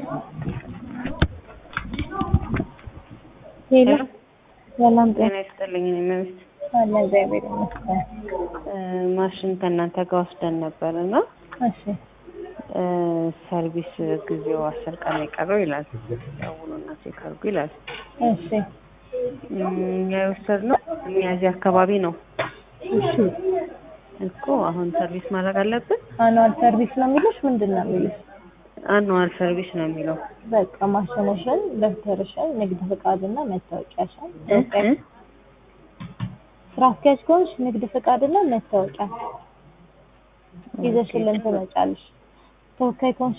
ሄሎ ሰላም ጤና ጤና ይስጥልኝ። እኔ መብት አለ እግዚአብሔር ይመስገን። ማሽን ከእናንተ ጋር ወስደን ነበር እና እሺ እ ሰርቪስ ጊዜው አስር ቀን የቀረው ይላል። ደውሉና ቼክ አድርጉ ይላል። እሺ እም፣ እኛ የወሰድነው ሚያዝያ አካባቢ ነው እሺ እኮ አሁን ሰርቪስ ማድረግ አለብን። አኗል ሰርቪስ ነው የሚሉሽ ምንድን ነው የሚሉሽ? አኑዋል ሰርቪስ ነው የሚለው በቃ ማሽንሽን፣ ደብተርሽን፣ ንግድ ፍቃድና መታወቂያሽን እ እ ስራ አስኪያጅ ከሆንሽ ንግድ ፍቃድና መታወቂያ ይዘሽልን ትመጫለሽ። ተወካይ ከሆንሽ